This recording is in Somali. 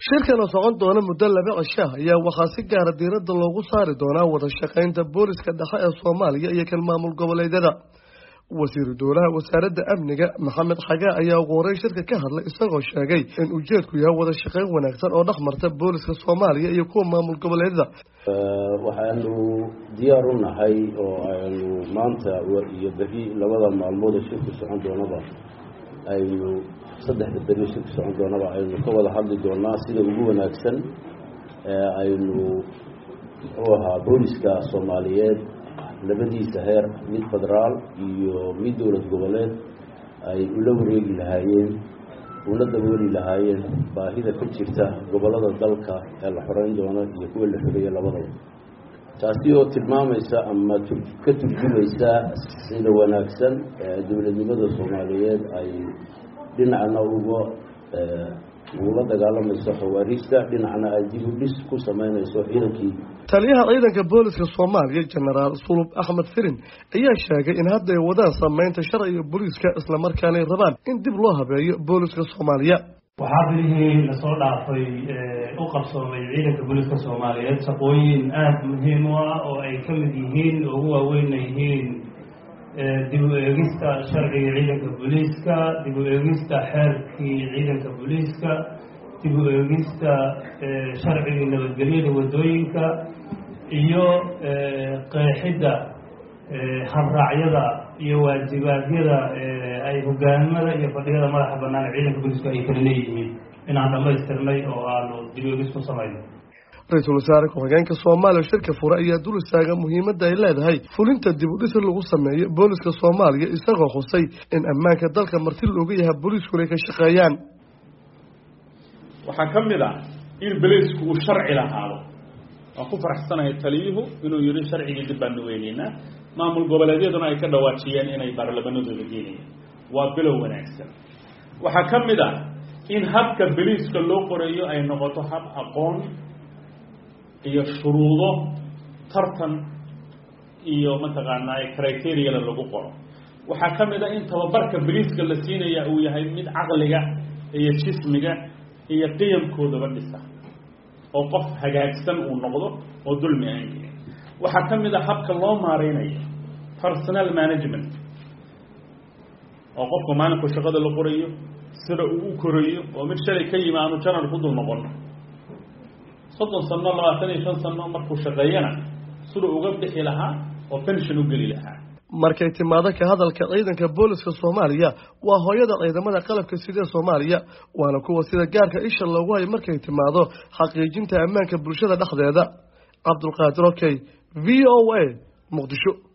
shirkan oo socon doona muddo laba cishaah ayaa waxaa si gaara diiradda loogu saari doonaa wada shaqaynta booliska dhexe ee soomaaliya iyo kan maamul goboleedyada wasiiru dowlaha wasaaradda amniga maxamed xagaa ayaa ugu horey shirka ka hadlay isagoo sheegay in ujeedku yahay wada shaqayn wanaagsan oo dhex marta booliska soomaaliya iyo kuwa maamul goboleedyada waxaanu diyaar u nahay oo aynu maanta iyo beri labada maalmood ee shirku socon doonaba aynu saddexda beri shirku socon doonaba aynu ka wada hadli doonaa sida ugu wanaagsan ee aynu muxuu ahaa booliska soomaaliyeed labadiisa heer mid federaal iyo mid dowlad goboleed ay ula wareegi lahaayeen una dabooli lahaayeen baahida ka jirta gobollada dalka ee la xoreyn doono iyo kuwa la xoreeye labadaba taasi oo tilmaamaysa ama ka turjumaysa sida wanaagsan ee dowladnimada soomaaliyeed ay dhinacna uga ugula dagaalamayso khawaariijta dhinacna ay dib u dhis ku sameynayso ciidankii taliyaha ciidanka booliska soomaaliya jenaraal sulub axmed firin ayaa sheegay in hadda ay wadaan sameynta sharciga booliiska islamarkaana ay rabaan in dib loo habeeyo booliska soomaaliya waxaa bilihii lasoo dhaafay u qabsoomay ciidanka booliiska soomaaliyeed shaqooyin aada muhiim u ah oo ay ka mid yihiin oo ugu waaweynna yihiin dib u eegista sharciga ciidanka booliiska dib u eegista xeerkii ciidanka booliiska dib u eegista sharcigii nabadgelyada waddooyinka iyo qeexidda habraacyada iyo waajibaadyada ay hogaamada iyo fadhiyada madaxa bannaan ee ciidanka booliiska ay kala leeyihiin inaan dhammaystirnay oo aanu dib u eegis ku samayno ra-iisul wasaare ku-xigeenka soomaaliya shirka fure ayaa dul istaaga muhiimadda ay leedahay fulinta dib u dhis lagu sameeyo booliska soomaaliya isagoo xusay in ammaanka dalka marti looga yahay booliiskuna ay ka shaqeeyaan waxaa ka mid ah in beleysku uu sharci lahaado waan ku faraxsanahay taliyuhu inuu yihi sharcigii dib baanu weyneynaa maamul goboleedyaduna ay ka dhawaajiyeen inay baarlamanadooda geenayaan waa bilow wanaagsan waxaa ka mid ah in habka beliiska loo qoreeyo ay noqoto hab aqoon iyo shuruudo tartan iyo mataqaanaa criteriyada lagu qoro waxaa ka mid a in tababarka beliiska la siinaya uu yahay mid caqliga iyo jismiga iyo qiyamkoodaba dhisa oo qof hagaagsan uu noqdo oo dulmi aan gelin waxaa ka mid a habka loo maareynayo personal management oo qofka maalinku shaqada la qorayo sida uu u korayo oo mid shalay ka yimi aanu janar ku dul noqono soddon sano labaatan iyo shan sano markuu shaqeeyana sida uga bixi lahaa oo pension u geli lahaa markay timaado ka hadalka ciidanka booliska soomaaliya waa hooyada ciidamada qalabka sidee soomaaliya waana kuwa sida gaarka isha loogu hayo markay timaado xaqiijinta ammaanka bulshada dhexdeeda cabdulqaadir okey v o a muqdisho